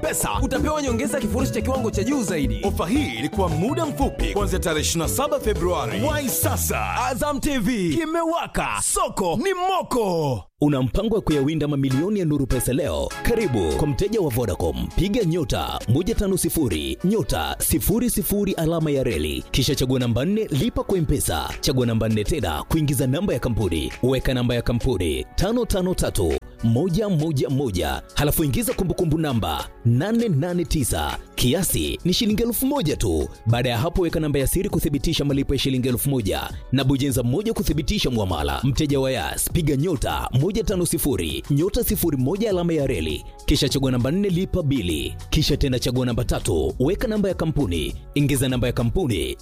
pesa utapewa nyongeza ya kifurushi cha kiwango cha juu zaidi ofa hii ilikuwa muda mfupi kuanzia tarehe 27 februari wai sasa azam tv kimewaka soko ni moko una mpango wa kuyawinda mamilioni ya nuru pesa leo karibu kwa mteja wa vodacom piga nyota 150 nyota 00 alama ya reli kisha chagua namba 4 lipa kwa mpesa chagua namba 4 tena kuingiza namba ya kampuni weka namba ya kampuni 553 111 halafu ingiza kumbukumbu namba 889 kiasi ni shilingi elfu moja tu baada ya hapo weka namba ya siri kuthibitisha malipo ya shilingi elfu moja na bujenza moja kuthibitisha mwamala mteja wa yas piga nyota 150 nyota 01 alama ya reli kisha chagua namba 4 lipa bili kisha tena chagua namba tatu weka namba ya kampuni ingiza namba ya kampuni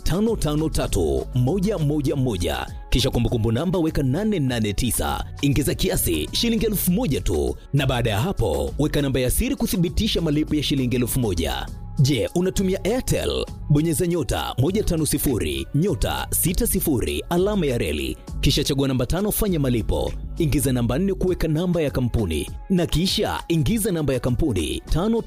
553111 kisha kumbukumbu namba weka 889 ingiza kiasi shilingi elfu moja tu na baada ya hapo weka namba ya siri kuthibitisha malipo ya shilingi elfu moja je unatumia airtel bonyeza nyota 150 nyota 60 alama ya reli kisha chagua namba tano fanya malipo ingiza namba 4 kuweka namba ya kampuni na kisha ingiza namba ya kampuni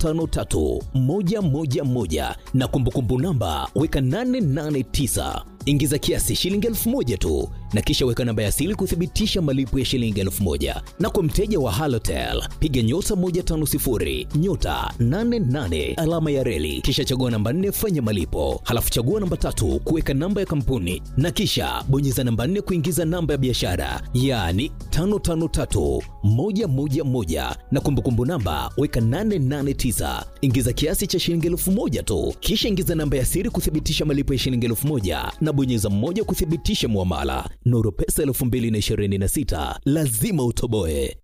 553111 na kumbukumbu namba weka 889 ingiza kiasi shilingi elfu moja tu na kisha weka namba ya sili kuthibitisha malipo ya shilingi elfu moja na kwa mteja wa halotel piga nyota 150 nyota 88 alama ya reli kisha chagua namba 4 fanya malipo halafu chagua namba tatu kuweka namba ya kampuni na kisha bonyeza namba 4 kuingiza namba ya biashara yaani 553111 na kumbukumbu namba weka 889 ingiza kiasi cha shilingi elfu moja tu kisha ingiza namba ya siri kuthibitisha malipo ya shilingi elfu moja na bonyeza mmoja kuthibitisha mwamala nuru pesa 2026 lazima utoboe